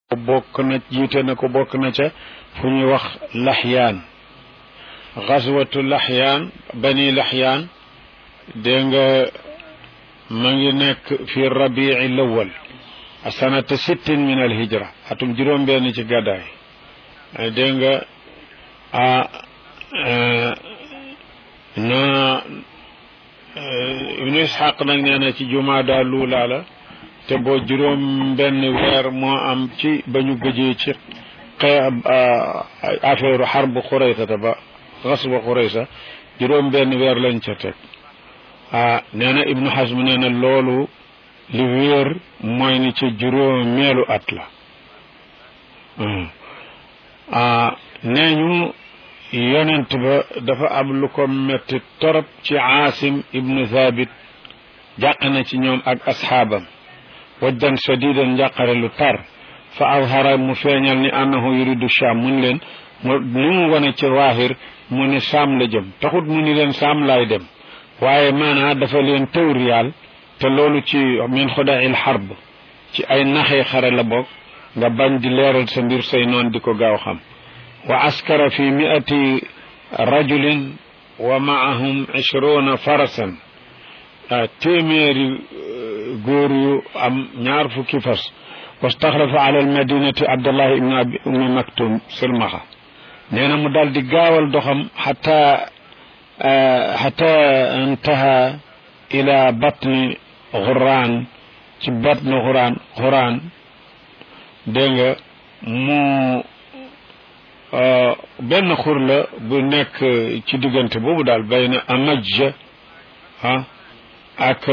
bokk na jiite na ko bokk na ca fu ñuy wax laxyaan xaswatu laxyaan bani laxyaan dégg nga ma ngi nekk fi rabii lawal sanata sittin min al hijra atum juróom benn ci gàddaay dégg nga a na ibnu ishaq nag nee na ci jumaada luulaa la te boo juróom benn weer moo am ci ba ñu gëjee ci xe affaire xarbu xuraysata ba xasba xuraysa juróom benn weer lañ ca teg ah nee na ibnu xasm nee na loolu li wéer mooy ni ci juróomeelu at la ah nee ñu yonent ba dafa am lu ko metti torop ci aasim ibnu thabit jàq na ci ñoom ak asxaabam wajdan shadidan njàqare lu tar fa azhara mu feeñal ni annahu yuridu sham mun leen mu ni mu wane ci waahir mu ni saam la jëm taxut mu ni leen saam laay dem waaye maanaa dafa leen tawriyaal te loolu ci min xudail xarb ci ay naxee xare la bokk nga bañ di leeral sa mbir say noon di ko gaaw xam wa askara fi miati rajulin wa maahum ishruna farasan téeméeri góor yu am ñaar fukki fas wastaxlafa ala almadinati abdullah ibn abi ummi maktum silmaxa nee na mu daal di gaawal doxam xata xata intaha ila batni xuraan ci batni xuraan xuraan dégg nga mu benn xur la bu nekk ci diggante boobu daal bay na amajja ah ak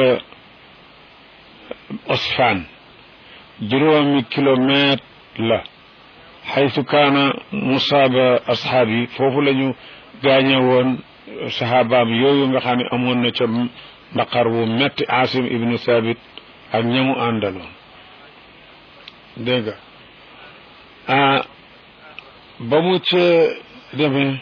osfaan juróomi kilomètre la xaytu kaana musaaba asxaab yi foofu la ñu gaañe woon saxaabaam yooyu nga xam ne amoon na ca mbaqar wu metti asim ibnu sabit ak ñamu àndaloon dégg nga ah ba mu ca demee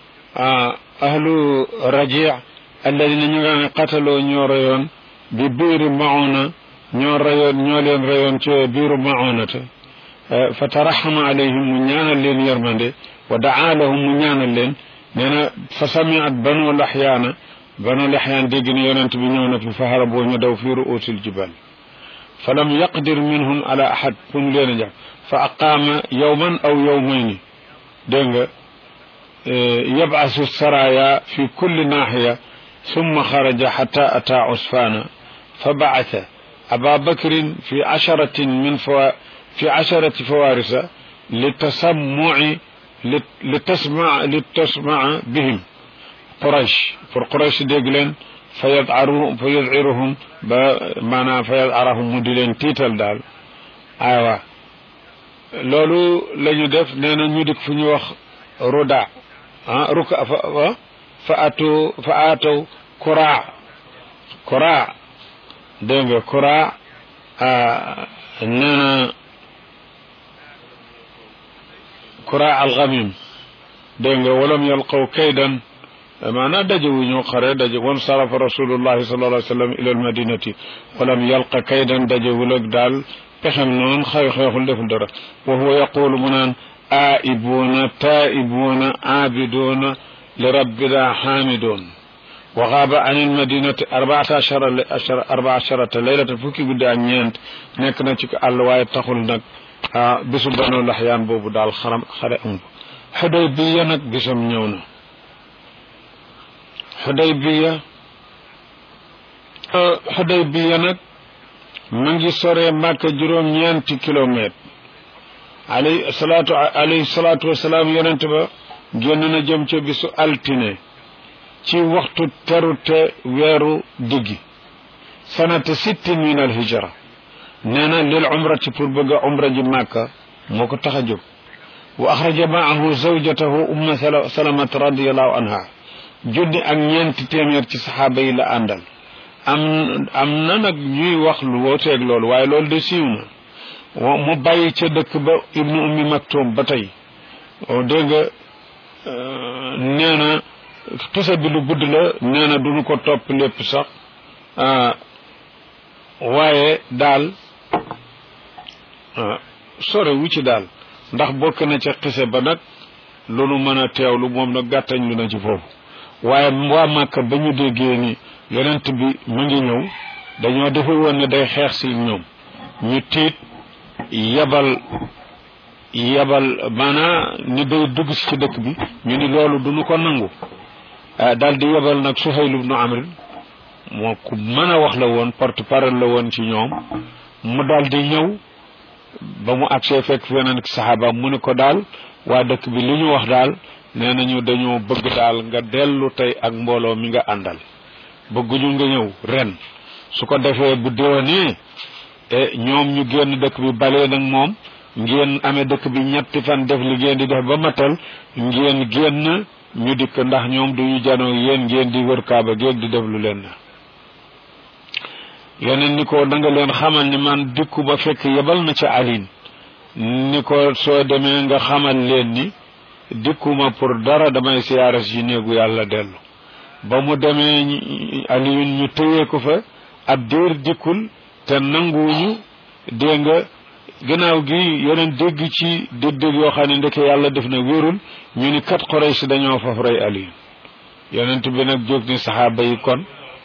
ahlu raji alladina ñu nga ne qataloo ñoo reyoon bi biiri mauna ñoo reyoon ñoo leen reyoon ci biiru maunata fa taraxama alayhim mu ñaanal leen yërmande wa daa lahum mu ñaanal leen nee na fa samiat banu laxyaana banu laxyaan dégg ne yonent bi ñëw na fi fa haraboo ñu daw fi ruusil jibal fa lam yaqdir minhum ala ahad fu mu leen a jàpp fa aqaama yowman aw yowmayni dégg nga yabasu saraya fi kulli naaxiya summa xaraja xata ata usfaana fa bacata aba bakrin fi casharatin min fawa fi casharati fawarisa litasammuci litasma litasmaa bihim quraish pour quraish dégg leen fa yadcaru fa yadciruhum ba maanaam fa yadcarahum mu di leen tiital daal aywa loolu la ñu def nee na ñu dik fu ñu wax ruda ah ruka fa fa atu fa aataw kuraa kuraa dégg nga kuraa nee na kuraa alxamim dégg nga walam yalqaw kaydan maanaam daje wu ñu xare daje wan sarafa rasulullahi sallallahu alayhi wa sallam ila almadinati walam yalqa kaydan daje wul ak daal pexem noonu xew xeexul deful dara wa huwa yaqulu mu naan aaibuuna taa'ibuuna aabiduuna li rabbina xaamidoon wa xaaba an ilmadinati arbaata achara arba acharata laylata fukki guddi ak ñeent nekk na ci àll waaye taxul nag bisu banu laxyaan boobu daal xaram xare am xudaybiya nag bisam ñëw na xudaybiya xudaybiya nag ma ngi soree màkka juróom-ñeenti kilomètre alayhi salaatu alayhi salaatu wasalaam yonent ba génn na jëm ca bisu altine ci waxtu terute weeru diggi sanata sittin min al hijra nee na lil umrati pour bëgg a umra ji màkka moo ko tax a jóg wa axraja maahu zawjatahu umma salamat radiallahu anha junni ak ñeenti téeméer ci saxaaba yi la àndal am am na nag ñuy wax lu wooteeg loolu waaye loolu de siiw na mu bàyyi ca dëkk ba ibnu ummi maktum ba tey dégg nga nee na tusa bi lu gudd la nee na duñu ko topp lépp sax waaye daal sore wu ci daal ndax bokk na ca xise ba nag loolu mën a teewlu moom nag gàttañ lu na ci foofu waaye waa Màkka ba ñu déggee ni yonent bi mu ngi ñëw dañoo defe woon ne day xeex si ñoom ñu tiit yabal yabal maanaa ni day dugg si ci dëkk bi ñu ni loolu duñu ko nangu daal di yabal nag Suhayl ibnu Amr moo ku mën a wax la woon porte parole la woon ci ñoom mu daal di ñëw ba mu agsee fekk feneen saxaaba mu ni ko daal waa dëkk bi li ñu wax daal nee nañu dañoo bëgg daal nga dellu tey ak mbooloo mi nga àndal bëgguñu nga ñëw ren su ko defee bu déwénee e ñoom ñu génn dëkk bi balee nag moom ngeen amee dëkk bi ñetti fan def li ngeen di def ba matal ngeen génn ñu dikk ndax ñoom duñu janoo yéen ngeen di wër kaaba géeg di def lu leen na yeneen ni ko da nga leen xamal ni man dikku ba fekk yebal na ca alin ni ko soo demee nga xamal leen ni dikkuma pour dara damay siyaara si néegu yàlla dellu ba mu demee aliyun ñu tëyee ko fa ab diir dikkul te nanguwuñu dégg nga gannaaw gi yeneen dégg ci dég-dég yoo xam ne ndeke yàlla def na wérul ñu ni kat Quraysh dañoo faf rey aliyun yonent bi nag jóg ni saxaaba yi kon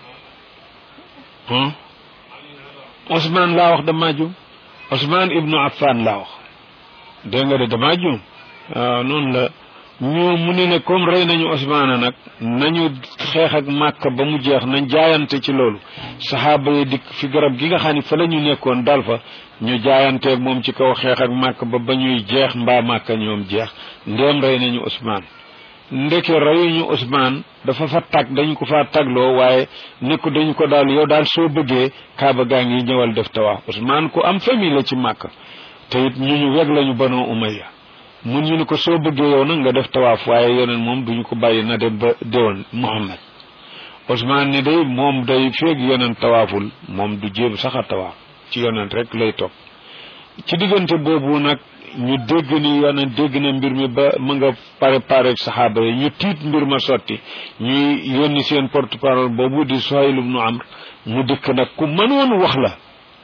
Ousmane laa wax damaa juum Ousmane ibnu Affan laa wax dégg nga de damaa juum waaw noonu la ñoo mu ne ne comme rey nañu Ousmane nag nañu xeex ak Màkka ba mu jeex nañ jaayante ci loolu saxaaba yi dikk fi garab gi nga xam ne fa la ñu nekkoon dal fa ñu jaayanteeg moom ci kaw xeex ak Màkka ba ba ñuy jeex mbaa Màkka ñoom jeex ndéem rey nañu Ousmane ndeke reyuñu Ousmane dafa fa tag dañ ko fa tagloo waaye ne ko dañu ko daal yow daal soo bëggee kaaba gaa ngi ñëwal def tawaaf Ousmane ku am famille la ci Màkka te it ñu ñu weg lañu Banu Umayya mun ñu ni ko soo bëggee yow nag nga def tawaaf waaye yeneen moom duñu ko bàyyi na dem ba déwoon Muhammad Ousmane ni day moom day feeg yeneen tawaaful moom du jéem sax a tawaaf ci yeneen rek lay topp ci diggante boobu nag ñu dégg ni yeneen dégg na mbir mi ba mu nga pare pare saxaaba yi ñu tiit mbir ma sotti ñuy yónni seen porte parole boobu di Suhayl ibnu Amr mu dikk nag ku mënoon wax la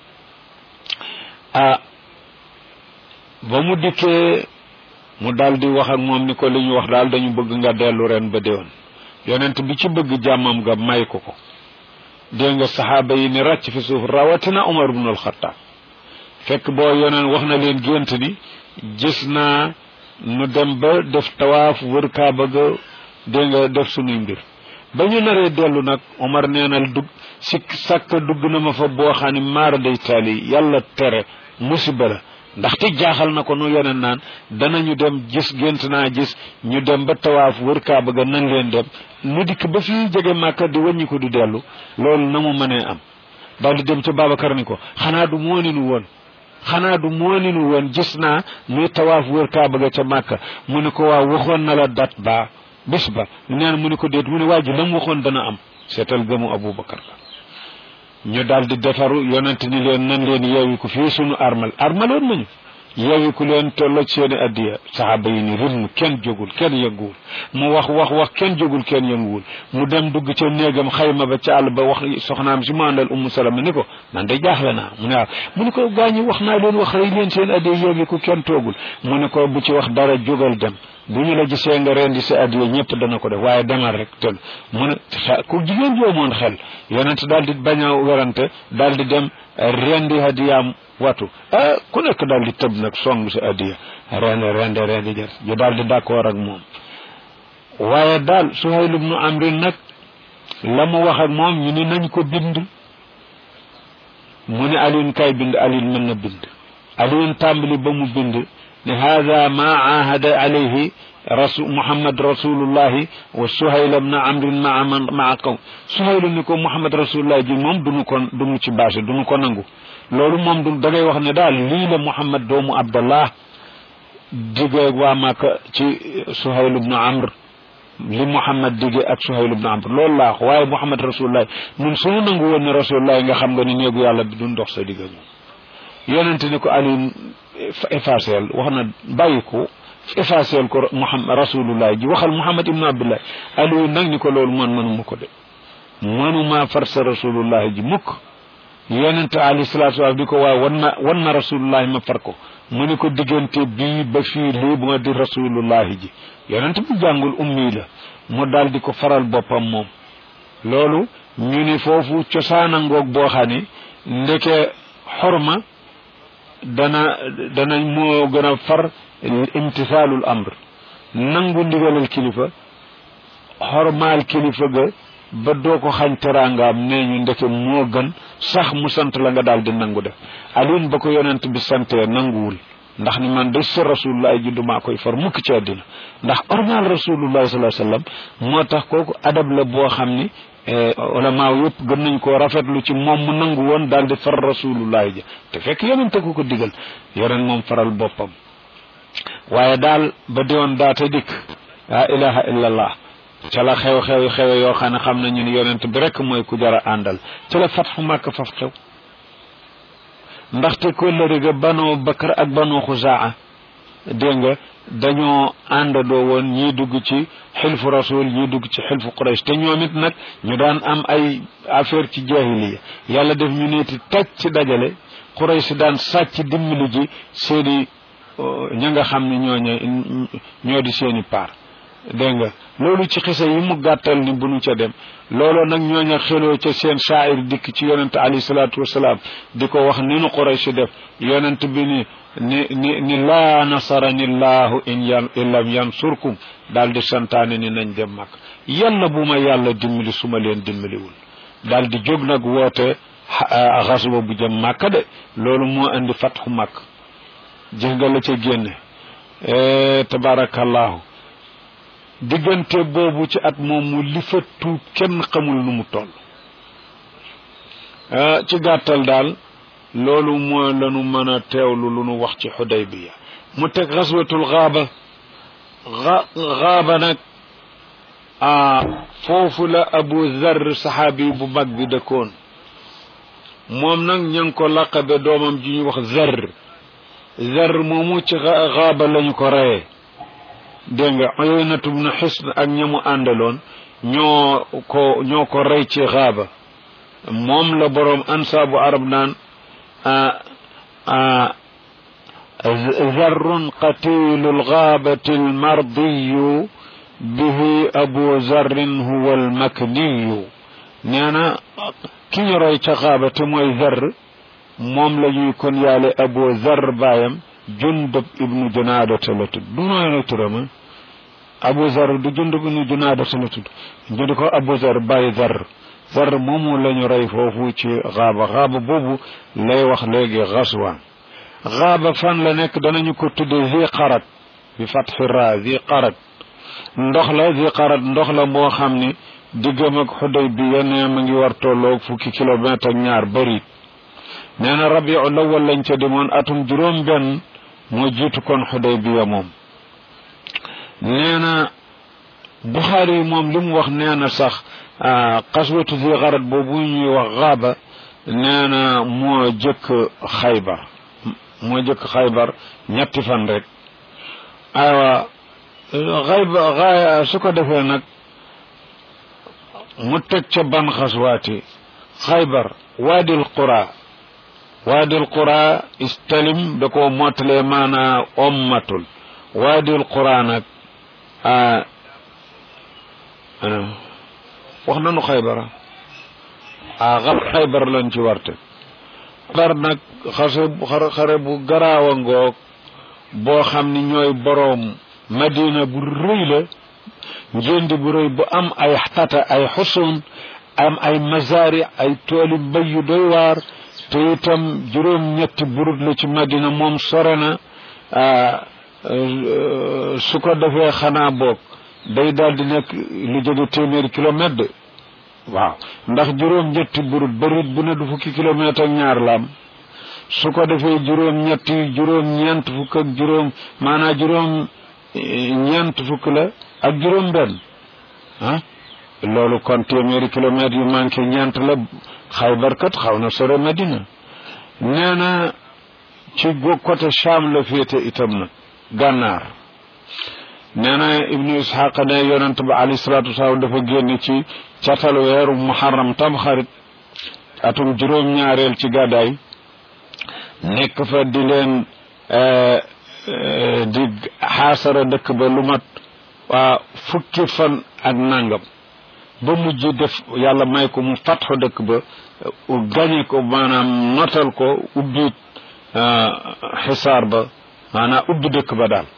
ah ba mu dikkee mu daal di wax ak moom ni ko li ñu wax daal dañu bëgg nga dellu ren ba déwén yonent bi ci bëgg jàmmam nga may ko ko dégg nga saxaaba yi ni ràcc fi suuf rawatina Umar ibnul Xattaab fekk boo yoneen wax na leen gént ni gis naa nu dem ba def tawaaf wër kaaba ga dégg nga def sunuy mbir ba ñu naree dellu nag Umar neenal dugg si sàkk dugg na ma fa boo xam ne maara day taali yàlla tere musiba la ndaxte jaaxal na ko nu yeneen naan danañu dem gis gént naa gis ñu dem ba tawaaf wër kaaba ga nan leen dem nu dikk ba fii jege màkka di wàññi ko du dellu loolu na mu mënee am daal di dem ca Babacar ni ko xanaa du moo ni nu woon xanaa du moo ni nu woon gis naa muy tawaaf wër kaaba ga ca màkka mu ne ko waaw waxoon na la dat ba bés ba neen mu ne ko déet mu ne waa ji la mu waxoon dana am seetal gëmu Aboubacar la ñu daal di defaru yonent ni leen nan leen yeewi ko fii sunu armal armaloon nañu yeewi ku leen tolloo seeni addiya saxaaba yi ni rim kenn jógul kenn yënguwul mu wax wax wax kenn jógul kenn yënguwul mu dem dugg ca néegam xayma ba ca àll ba wax soxnaam si mu àndal ummu salama ni ko man de jaaxle naa mu ne waaw mu ne ko gaañi wax naa leen wax rek leen seen addiya yeewi ku kenn toogul mu ne ko bu ci wax dara jógal dem bu ñu la gisee nga rendi sa addiya ñëpp dana ko def waaye demal rek te mu ne ku jigéen joomoon xel yonent daal di bañ a werante daal di dem rendi hadiyaam watu ah ku nekk daal di tëb nag song sa addiya rende rende rendi jar ñu daal di d'accord ak moom waaye daal Suhayl ibnu Amrin nag la mu wax ak moom ñu ni nañ ko bind mu ne Alioune kay bind Alioune mën na bind Alioune tàmbali ba mu bind ne hada ma ahada alayhi rasul muhammad rasulullahi wa suhayl ibn amrin maa man maa kaw suhayl ni ko muhammad rasulullah ji moom duñu ko duñu ci bâché duñu ko nangu loolu moom du da ngay wax ne daal lii la muhammad doomu abdallah digee waa Màkka ci suhayl ibn amr li muhammad digee ak suhayl ibn amr loolu laa wax waaye muhammad rasulullah ñun suñu nangu woon ne rasulullah nga xam nga ni néegu yàlla bi duñ dox sa digga moom yonente ni ko aliin effaceel wax na bàyyi ko effaceel ko muhammad rasulullah ji waxal muhammad ibnu abdullah aliou nag ni ko loolu man mënuma ko de mënuma farsa rasulullah ji mukk yonente alayhi salatu wasalam di ko waaw wan ma wan ma rasulullah ma far ko mu ni ko diggante bii ba fii lii moo di rasulullahi ji yonent bi jàngul ummi la mu daal di ko faral boppam moom loolu ñu ni foofu cosaana ngoog boo xam ni ndeke xorma dana dana moo gën a far imtisaalul amr nangu ndigalal kilifa xormaal kilifa ga ba doo ko xañ teraangaam nee ñu ndeke moo gën sax mu sant la nga daal di nangu def alin ba ko yonent bi santee nanguwul ndax ni man de sa rasulullah ji dumaa koy far mukk ci àddina ndax ormal rasulullah sallallahu alayhi wasallam moo tax kooku adab la boo xam ni ulama yëpp gën nañ koo rafetlu ci moom mu nangu woon daal di far rasulullah ji te fekk yonent ko ko digal yonent moom faral boppam waaye daal ba diwoon daata dikk la ilaha illallah ca la xew-xew xewe yoo xam ne xam nañu ni yonent bi rek mooy ku jara àndal ca la fatxu màkk faf xew ndaxte kóllëre ga banoo bakar ak banoo xuzaa dégg nga dañoo àndandoo woon ñii dugg ci xilfu rasul ñii dugg ci xilfu quraish te ñoom it nag ñu daan am ay affaire ci jahiliya yàlla def ñu neeti taj ci dajale quraish daan sàcc dimbali ji seeni ña nga xam ne ñooñe ñoo di seeni paar dégg nga loolu ci xisa yi mu gàttal ni bu nu ca dem looloo nag ñooña xeloo ca seen shaa'ir dikk ci yonent alayhi salaatu wasalaam di ko wax ni nu Quraysh def yonent bi ni ni ni ni laa nasarani llahu in yan in lam yansurkum daal di santaane ni nañ dem mag yàlla bu ma yàlla dimbali su ma leen dimbaliwul daal di jóg nag woote xaswa bu jëm màkka de loolu moo indi fatxu màkk jëf nga la ca génne tabarakallahu diggante boobu ci at moomu li fa tuub kenn xamul nu mu toll ci gàttal daal loolu mooy lanu mën a teewlu lu nu wax ci xudaybiya mu teg xaswatul xaaba xaaba nag ah foofu la abu zar saxaabi bu mag bi dëkkoon moom nag ña ngi ko laqabe doomam ji ñuy wax zar zar moomu ci xaaba lañu ko reye dégg nga Uyaynatu bnu Hisn ak ñamu àndaloon ñoo ko ñoo ko rey ci xaaba moom la boroom ansaabu arab naan zarrun qatilu lgaabati almardiyu bihi abu zarrin huwa almakniyu nee na ki ñu rey ca xaaba te mooy zar moom la ñuy kon yaale abu zar baayam jundub ibnu junaadata la tudd du nooy la turama abu zar du jundub ibnu junaadata la tudd ñu ko abu zar bàyyi zar zar moomu la ñu rey foofu ci xaaba xaaba boobu lay wax léegi xaswaan xaaba fan la nekk danañu ko tudde zi qarat bi fatxi ra zi qarat ndox la zi qarat ndox la moo xam ni diggam ak xuday bi yenn ma ngi war tolloog fukki kilomètre ak ñaar bëri nee na rabiu lawal lañ ca demoon atum juróom benn moo jiitu kon xudaybiya moom nee na buxaari yi moom li mu wax nee na sax xaswatu zi xarat boobu ñuy wax xaaba nee na moo jëkk xaybar moo jëkk xaybar ñetti fan rek aywa xayba xaay su ko defee nag mu teg ca ban xaswaati xaybar waadil qura waadil qura istalim da koo mottalee maanaa ommatul waadil qura nag wax nanu xaybara a xam xaybar lañ ci warte xaybar nag xase xare bu garaaw a ngoog boo xam ni ñooy boroom madina bu rëy la njëndi bu rëy bu am ay tata ay xusun am ay mazari ay tooli mbay yu doy waar te itam juróom ñetti burut la ci madina moom sore na su ko defee xanaa boog day daal di nekk lu jóge téeméeri kilomètre de waaw ndax juróom ñetti burut barit bu ne du fukki kilomètre ak ñaar la am su ko defee juróom ñetti juróom ñeent fukk ak juróom maanaa juróom ñeent fukk la ak juróom benn ah loolu kon téeméeri kilomètres yu manqué ñeent la xaybar kat xaw na sore Madina nee na ci côté Cham la féete itam nag gànnaar nee na ibnu ishaq ne yonent ba alayhi salaatu wasalaam dafa génn ci catal weeru muharram tam xarit atum juróom-ñaareel ci gàddaay nekk fa di leen di xaasara dëkk ba lu mat waa fukki fan ak nangam ba mujj def yàlla may ko mu fatxo dëkk ba gañe ko maanaam notal ko ubbi xisaar ba maanaam ubbi dëkk ba daal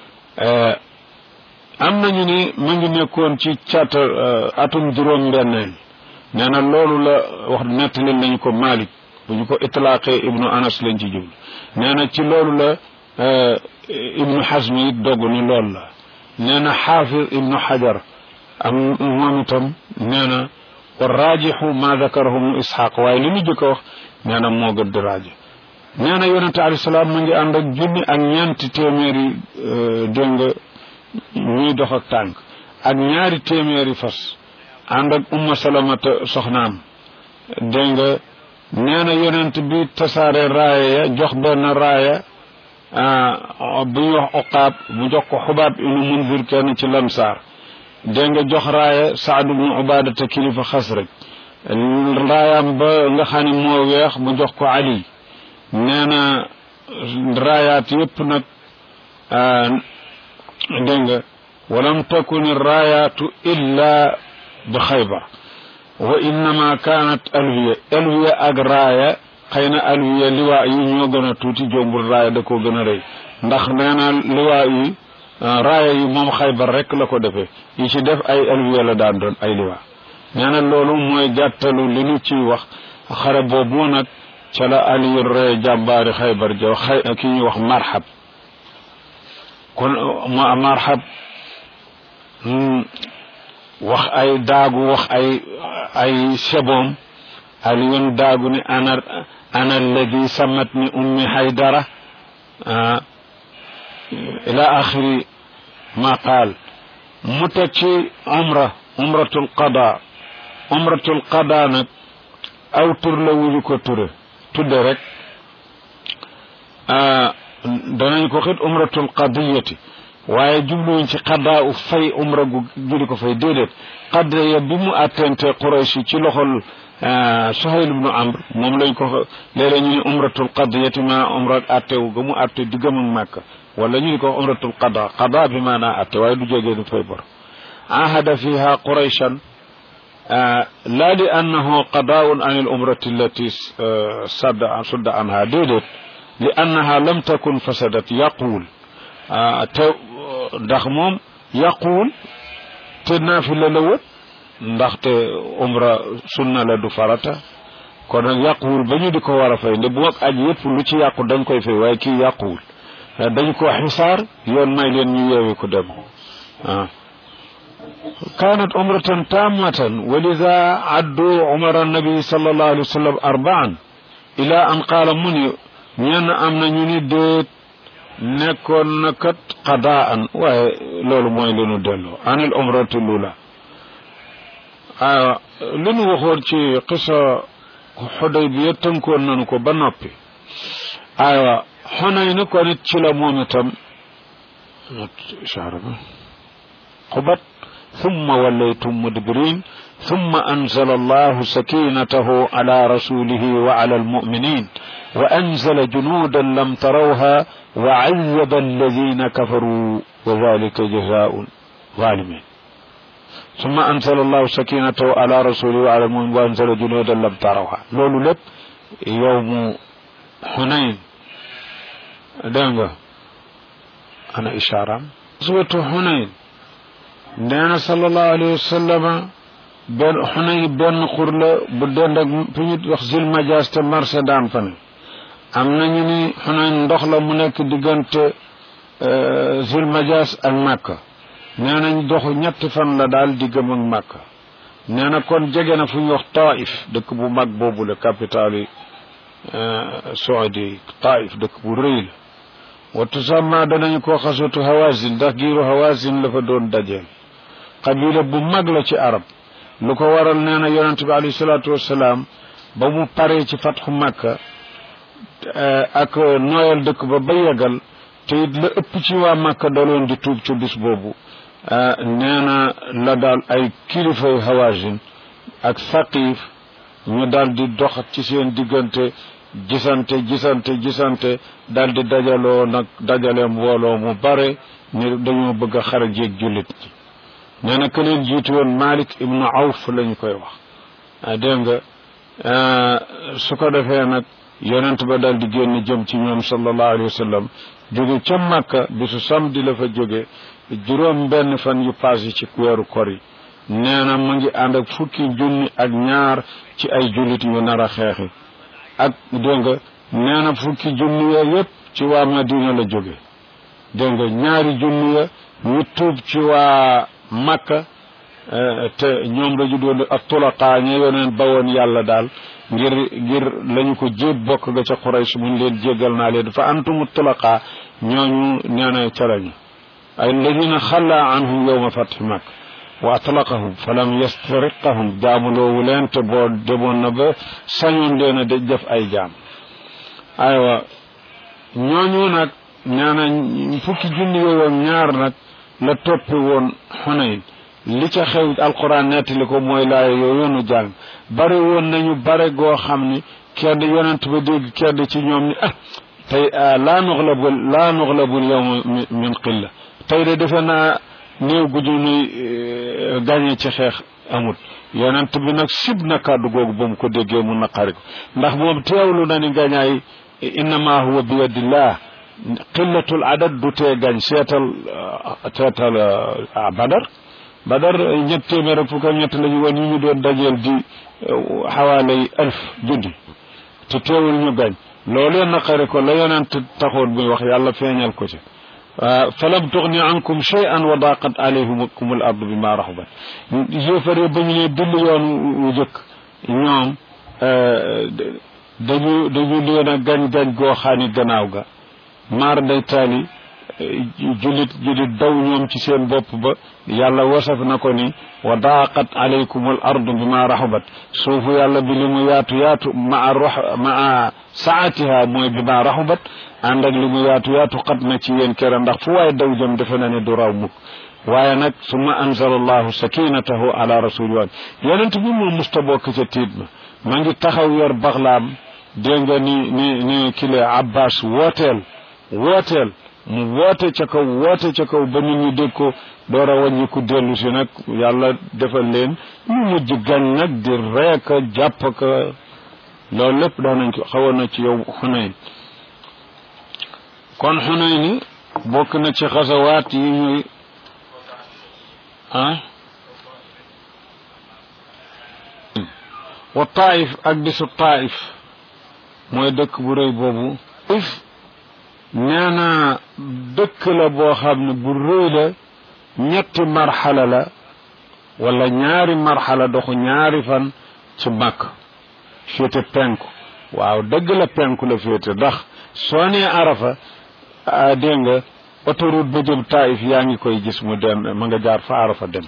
am nañu ni mu ngi nekkoon ci cata atum juróom benneel nee na loolu la wax nettali nañu ko Malik bu ñu ko itlaaqee ibnu Anas lañ ci jublu nee na ci loolu la ibnu Hazm it dogg ni loolu la nee na xaafir ibnu Hajar am moom itam nee na wa raajixu ma dakarahu mu Isxaaq waaye li ñu jëkk a wax nee na moo gën di raaji nee na yonente alayhi salaam mu ngi ànd ak junni ak ñeenti téeméeri dégg nga ñuy dox ak tànk ak ñaari téeméeri fas ànd ak umma salamata soxnaam dégg nga nee na yonent bi tasaare raaya ya jox benn raaya bu ñuy wax oqaab mu jox ko xubaab inu munzir kenn ci lamsaar dégg nga jox raaya saad ibnu ubaadata kilifa xasraj raayaam ba nga xam ne moo weex mu jox ko ali nee na raayaat yépp nag dégg nga walam takun raayaatu illa bi xaybar wa innama kaanat alwiya alwiya ak raaya xëy na alwiya liwaa yi ñoo gën a tuuti jombul raaya da koo gën a rëy ndax nee na liwaa yi raaya yi moom xaybar rek la ko defee yi ci def ay alwiya la daan doon ay liwaa nee na loolu mooy gàttalu li nu ciy wax xare boobu nag ca la aliyu ree jàmbaari xaybar ja xay ki ñuy wax marxab kon ma marxab wax ay daagu wax ay ay seboom aliyun daagu ni ana ana alladi samat ni ummi haydara ila axiri ma qaal mu teg ci umra umratul qada umratul qada nag aw tur la wuñu ko ture tudde rek danañ ko xit umratul qadiyati waaye jubluwuñ ci xaddaa u fay umra gu judi ko fay déedéet xadda bi mu attente Quraysh ci loxol Suhayl ibnu Amr moom lañ ko léeg-léeg ñu ne umratul qadiyati ma umra attewu ga mu atte diggam ak Màkka wala ñu ni ko umratul qada qada bi maanaa atte waaye du jógee du fay bor ahada fiha Qurayshan la li annahu qadaun an al umrati allati sadda sudda anha déedéet li annaha lam takun fasadat yaquul te ndax moom yàquwul te naafila la wët ndaxte umra sunna la du farata kon nag yàquwul ba ñu di ko war a fay nde bu ak aj yëpp lu ci yàqu dañ koy fay waaye kii yàquwul dañ ko xisaar yoon may leen ñu yeewi ko dem ah كانت عمرة تامة ولذا عدوا عمر النبي صلى الله عليه وسلم أربعا إلى أن قال مني ñenn am na ñu ni déet nekkoon na kat qadaan waaye loolu mooy li nu delloo anil umratu lula aywa li nu waxoon ci xisa xudaybiya tënkoon nañu ko ba noppi aywa xonay na ko nit ci la moom itam shaara ba xubat ثم وليتم مدبرين ثم أنزل الله سكينته على رسوله وعلى المؤمنين وأنزل جنودا لم تروها وعذب الذين كفروا وذلك جزاء الظالمين ثم أنزل الله سكينته على رسوله وعلى المؤمنين وأنزل جنودا لم تروها لولو لب يوم حنين دنگا أنا إشارة سورة حنين nee na sallallahu alayhi wa sallam benn xunay benn xur la bu dend ak fi ñu wax zil majaas te marché daan fa ne am nañu ni xunay ndox la mu nekk diggante zil majaas ak màkka nee nañ doxu ñetti fan la daal diggam ak màkka nee na kon jege na fu ñu wax taif dëkk bu mag boobu la capital yi saudi taif dëkk bu rëy la wa tusamma danañu ko xasatu hawazin ndax giiru hawazin la fa doon dajeel qabila bu mag la ci arab lu ko waral nee na yonente bi alayhi salaatu wassalaam ba mu paree ci fatxu makka ak nooyal dëkk ba ba yegal te it la ëpp ci waa makka daloon di tuub ci bis boobu nee na la daal ay kilifay hawazin ak saqif ñu daal di dox ci seen diggante gisante gisante gisante dal di dajaloo nag dajale mbooloo mu bare ni dañoo bëgg a xare jéeg jullit ñi nee na ka leen jiitu woon Malik ibnu Awf lañu koy wax ah dégg nga su ko defee nag yonent ba dal di génn jëm ci ñoom sallallahu alayhi wa sallam jóge ca Makka bisu samedi la fa jóge juróom benn fan yu passé ci weeru kor yi nee na mu ngi ànd ak fukki junni ak ñaar ci ay jullit yu nar a xeexi ak dégg nga nee na fukki junni ya yépp ci waa Madina la jóge dégg nga ñaari junni ya ñu tuub ci waa Makka te ñoom la ñu doon ak tulaqaa ña yoneen bawoon yàlla daal ngir ngir lañu ko jéeb bokk ga ca Quraysh mun leen jéggal naa leen fa antumu tulaqaa ñooñu nee na ca lañu ay alladina xalla anhum yowma fathi Makka wa atlaqahum fa lam yastariqahum jaamuloowu leen te boo demoon na ba sañoon leen a daj def ay jaam aywa ñooñu nag nee na fukki junni yooyu ñaar nag la toppi woon Xunayn li ca xew alquran nettali ko mooy laaya yooyu nu jàng bari woon nañu bare goo xam ni kenn yonent ba dégg kenn ci ñoom ni ah tey laa nuxlabu laa nuxlabul yawma min qilla tey de defe naa néew gu ñu nuy gàñe ci xeex amut yonent bi nag sib na kàddu googu ba mu ko déggee mu naqari ko ndax moom teewlu na ni gañaay innama huwa bi yadillah qillatul adad du tee gañ seetal seetal badar badar ñett téeméer ak fukk ak ñett lañu woon yi ñu doon dajeel di xawaalay alf junni te teewul ñu gañ loolee naqari ko la yonent taxoon muy wax yàlla feeñal ko ci falam tuxni ankum shay'an wa daqat alayhim al ardu bima raxubat yéefare ba ñu ne dill yoon wu jëkk ñoom dañu dañu leen a gañ-gañ goo xaani gannaaw ga maar day taali jullit jullit daw ñoom ci seen bopp ba yàlla wasaf na ko ni wa daqat alaykum al ardu bima raxubat suufu yàlla bi li mu yaatu yaatu maa rox maa saatiha mooy bima raxubat ànd ak li mu yaatu yaatu xat na ci yéen kera ndax fu waaye daw jëm defe na ne du raw mukk waaye nag summa anzala allahu sakinatahu ala rasuli wa yonent bi moom musta bokk ca tiit ma ma ngi taxaw yor baxlaam dégg nga ni ni ni kile abbas wooteel wooteel mu woote ca kaw woote ca kaw ba nit ñi dégg ko door a wàññi ku dellu si nag yàlla defal leen ñu mujj gañ nag di reeka jàpp ka loolu lépp doon nañ ko xawoon na ci yow xunayn kon xunayn ni bokk na ci xasawaat yi ñuy ah wa taif ak bisu taif mooy dëkk bu rëy boobu if nee na dëkk la boo xam ne bu rëy la ñetti marxala la wala ñaari marxala doxu ñaari fan ci màkk féete penku waaw dëgg la penku la féete ndax soo nee arafa dégg nga autoroute ba jëm taif yaa ngi koy gis mu dem ma nga jaar fa arafa dem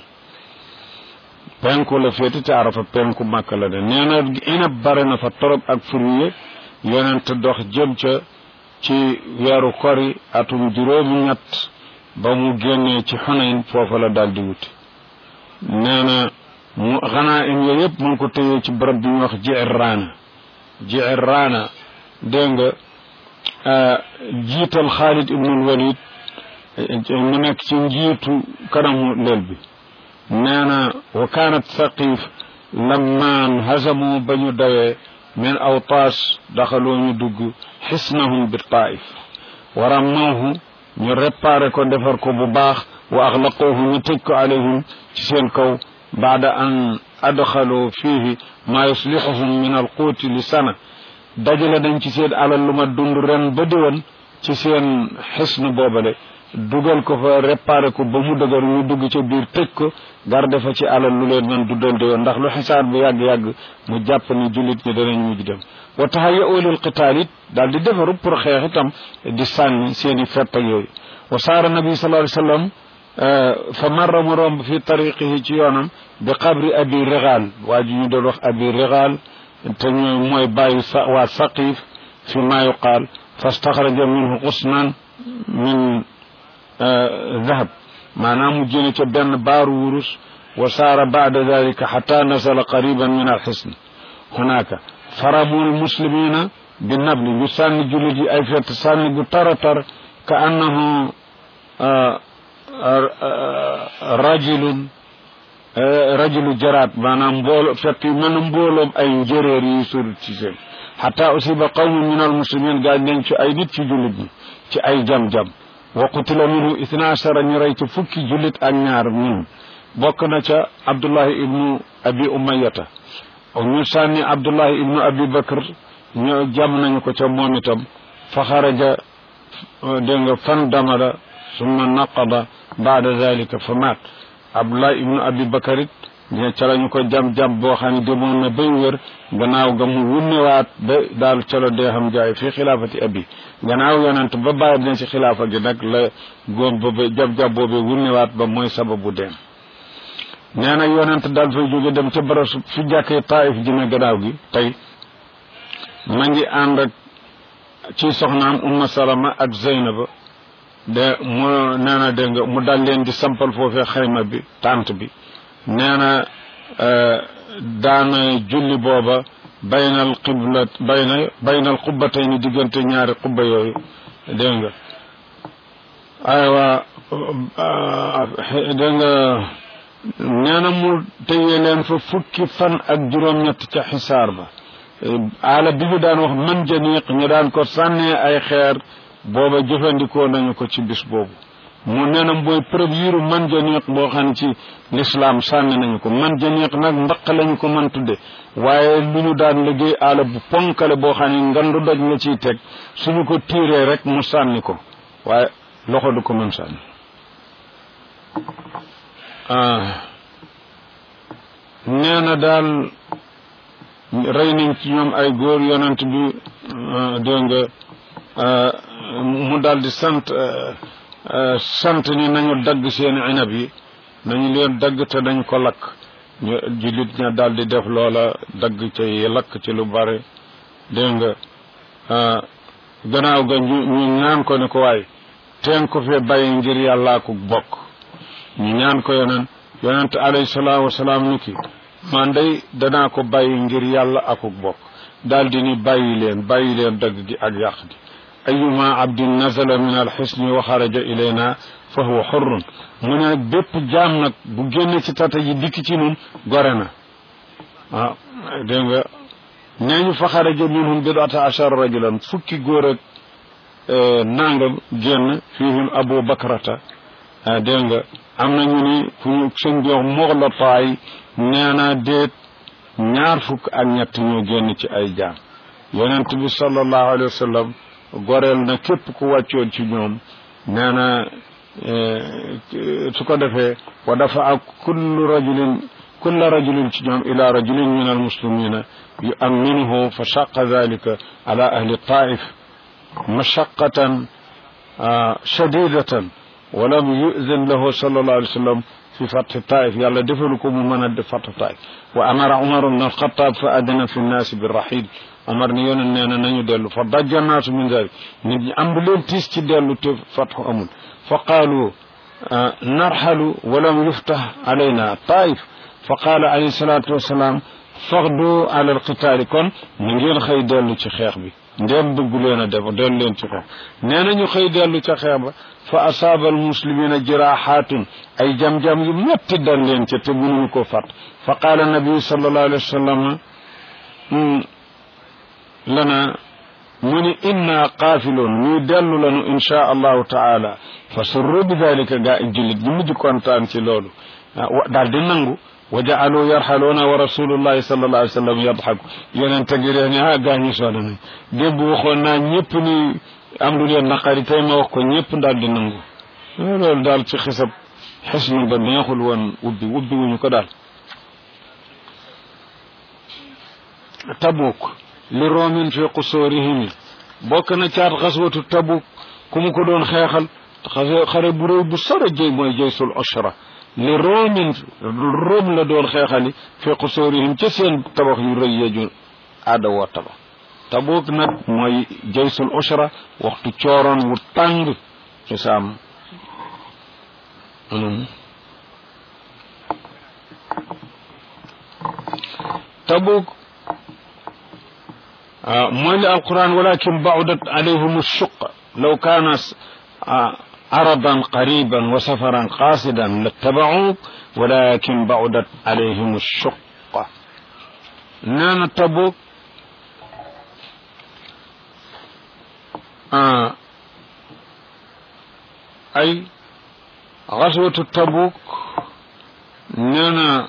penku la féete te arafa penku màkk la de nee na inab bare na fa torop ak fruye yonent dox jëm ca ci weeru kori atum juróomi ñett ba mu génnee ci xunayn foofa la daal di wuti nee na mu xanaa im yooyu yëpp mu ngi ko téyee ci barab bi ñuy wax Ji'irraana Ji'irraana dégg nga jiital Xaalid ibnul Walid mu nekk ci njiitu kanamu leel bi nee na wa kaanat Thaqif lammaan hazamu ba ñu dawee min awtaas daxaloo ñu dugg xisnahum bi taif wa rammawhu ñu réparé ko defar ko bu baax wa axlaqoohu ñu tëj ko alayhim ci seen kaw baada an adxaloo fiihi maa yuslixuhum min alquuti li sana dajale dañ ci seen alal lu ma dund ren ba diwan ci seen xisn boobale dugal ko fa réparé ko ba mu dëgër ñu dugg ca biir tëj ko garde fa ci alal lu leen man duddal di woon ndax lu xisaar bu yàgg-yàgg mu jàpp ni jullit ñi danañ mujj dem wa tahayya lil qitaal it daal di defaru pour xeex itam di sànni seen i fett ak yooyu wa saara nabi sallallahu alayhi wasallam fa marra mu romb fi tariqihi ci yoonam bi qabri abi rigal waa ji ñu doon wax abi rigal te ñooy mooy bàyyi sa waa saqif fi ma yuqaal fastaxraja minhu qusnan min dahab maanaam mu jëne ca benn baaru wurus wa saara baada dalika xata nasala qariban min alxisn hunaka faramu almuslimina bi nabli ñu sànni jullit yi ay fett sànni gu tara tar ka annahu rajulun rajulu jaraat maanaam mboolo fett yu mel na mbooloom ay njéréer yi sur ci seen xata usiba qawmun min al muslimin gaañ nañ ci ay nit ci jullit ñi ci ay jam-jam wa qutila minhu ithna ashara ñu rey ci fukki jullit ak ñaar ñun bokk na ca abdullahi ibnu abi umayata ñu sànni abdullahi ibnu abi bakr ñu jam nañu ko ca moom itam fa xaraja dégg nga fan damada summa naqada baada dalika fa maat abdullah ibnu abi bakar it ca lañu ko jam-jam boo xam ne demoon na bay wér gannaaw ga mu wunnewaat ba daal ca la dee xam jaay fii xilaafati abi gannaaw yonent ba bàyyi dina ci xilaafa gi nag la góom boobu jab-jab boobu wunnewaat ba mooy sababu deem nee na yonent daal fay jóge dem ca bara fi jàkkee taif ji ne gannaaw gi tey ma ngi ànd ak ci soxnaam umma salama ak zeynaba de mu nee na dégg nga mu dal leen di sampal foofee xayma bi tànt bi nee na daana julli booba baynal qibla bayna baynal qubbatayni diggante ñaari qubba yooyu dégg nga aywa dégg nga nee na mu tëyee leen fa fukki fan ak juróom-ñett ca xisaar ba aala bi ñu daan wax man janiq ñu daan ko sànnee ay xeer booba jëfandikoo nañu ko ci bis boobu mu nee na mooy première man janiq boo xam ne ci lislaam sànni nañu ko man janiq nag mbaq lañu ko man tudde waaye lu ñu daan liggéey aala bu ponkale boo xam ne ngandu doj nga ciy teg suñu ko tiiree rek mu sànni ko waaye loxo du ko mën sànni nee na daal rey nañ ci ñoom ay góor yonent bi dégg nga mu daal di sant sant ni nañu dagg seeni inab yi nañu leen dagg te dañ ko lakk ñu jullit ña daal di def loola dagg ca yi lakk ci lu bare dégg nga gannaaw ga ñu ñu ñaan ko ne ko waay teen ko fee bàyyi ngir yàllaa ko bokk ñu ñaan ko yonent yonent alayhi salaatu wasalaam ni ki man day danaa ko bàyyi ngir yàlla akuk bokk daal di ni bàyyi leen bàyyi leen dagg gi ak yàq gi ayuma abdin nazala min alxisni wa xaraja ilayna fa huwa xurrun mu ne nag bépp jaam nag bu génne ci tata yi dikk ci nun gore na ah dégg nga nee ñu fa xaraja minhum bidata achara rajulan fukki góor ak nangam génn fihim abu bakrata dégg nga am na ñu ni fu ñu sëñ bi wax moxlataay nee na déet ñaar fukk ak ñett ñoo génn ci ay jaam yonent bi sallallahu alayhi wa sallam goreel na képp ku wàccoon ci ñoom nee na su ko defee wa dafa ak kullu rajulin kulla rajulin ci ñoom ila rajulin min almuslimina yuamminuhu fa shaqa dalika ala ahli taif mashaqatan shadidatan walam yuzin lahu sallallahu alayhi wa sallam fi fathi taif yàlla defalu ko mu mën a def fath taif wa amara umar bn alxatab fa adina fi nnaasi birrahil omar ni yonen nee na nañu dellu fa dajja naasu min dalik nit ñi am bu leen tiis ci dellu te fatxu amul fa qaalu narxalu walam yuftah alayna taif fa qaala alayhi salatu wasalaam faxdu ala alqitaali kon ñu ngeen xëy dellu ci xeex bi ndéem bëggu leen a def dellu leen ci xeex nee na ñu xëy dellu ca xeex ba fa asaaba almuslimina jiraaxaatun ay jam-jam yu metti dal leen ca te mënuñu ko fat fa qaala nabiyu sallallahu alayhi wa sallam lana mu ni inna qaafiloon ñuy dellu lanu inchaa allahu taala fa surru bi dalika gaa i jullit ñu mujj kontaan ci loolu daal di nangu wa jaalu yarxaluuna wa rasulullahi sallallahu alayhi wa sallam yadxaku yeneen tegi ree ni ah gaa ñi sooda nañ démb waxoon naa ñëpp ni am lu leen naqari tey ma wax ko ñëpp daal di nangu loolu daal ci xisab xisnu ba neexul woon ubbi ubbi wuñu ko daal tabuk li roomin fi qusoorihim bokk na caat xaswatu tabuk ku mu ko doon xeexal xare bu réy bu sore jëy mooy jaysul oshra li roomin room la doon xeexali fi qusoorihim ca seen tabax yu rëy yeju aada woo tabax tabuk nag mooy jaysul oshra waxtu cooroon wu tàng ci saam tabuk mooy li alquran walakin baudat alayhim alshuq law kaana aradan qariban wa safaran qasidan lattabacuuk walakin baudat alayhim alshuq nee na tabuk ay xaswatu tabuk nee na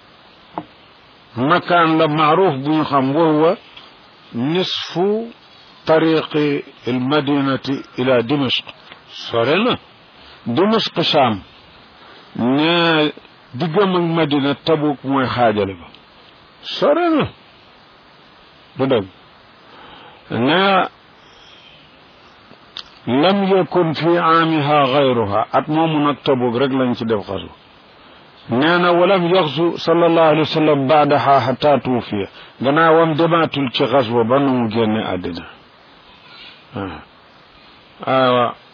makaan la maaruf bu ñu xam wahuwa nisfu tariqi almadinati ila dimashq sore na dimashq Sham ne diggam ak madina tabuk mooy xaajale ba sore na du dëgg ne lam yakun fi aamiha gayruha at moomu nag tabuk rek lañ ci def xasu nee na walam yaxsu sallallahu alayhi wa sallam baadaha xata tuufiya gannaawam demaatul ci xaswa ba nu mu génne àddina waaw